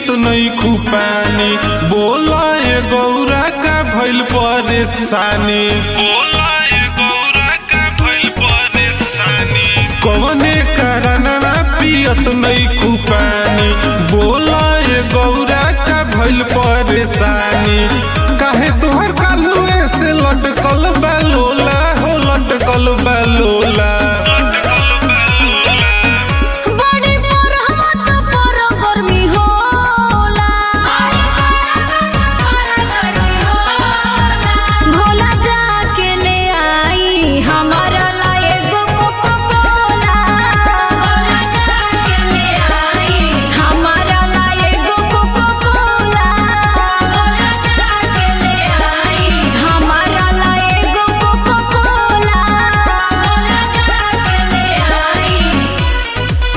पियत नहीं खूपानी बोला ए गौरा का भइल परेशानी कवने कारणवा पियत नहीं खूपानी बोला ए गौरा का भइल परेशानी काहे तोहर कालुए से लटकल बा लोला हो लटकल बा लोला बड़ी बरहमत पर गर्मी होला भोला जाके ले आई हमारा ला एगो कोको कोला भोला जाके ले आई हमारा ला एगो कोको कोला भोला जाके ले आई हमारा ला एगो कोको कोला भोला जाके ले आई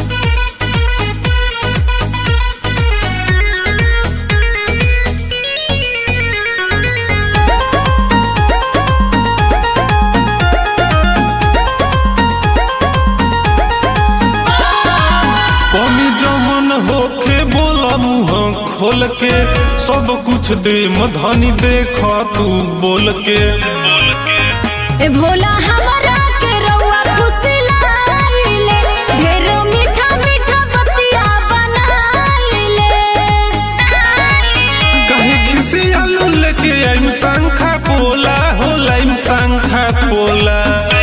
कमी जमन होखे बोला मुँह खोल के सब कुछ दे मधनी देख तू बोल के ए भोला हमरा के रउआ फुसलाइले ढेर मीठा मीठा बतिया बनाइले कहीं खिसी आलू लेके आइम शंखा पोला हो लाइम शंखा पोला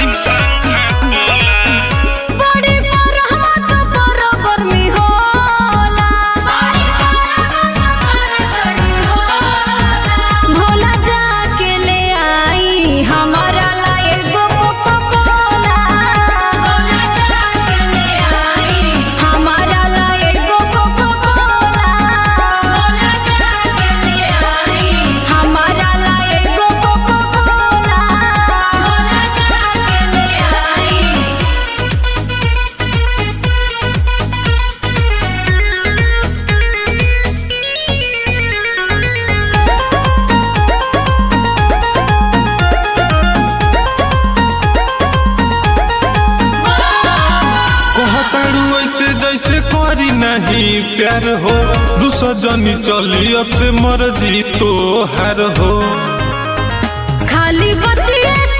बड़ी बरहमत पर गर्मी होला भोला जाके ले आई हमारा ला एगो कोको कोला भोला जाके ले आई हमारा ला एगो कोको कोला भोला जाके ले आई हमारा ला एगो कोको कोला भोला जाके ले आई कहताड़ू ऐसे जैसे करी नहीं प्यार हो दूसरा जनी चली अब से मर्जी तो हार हो खाली बतिए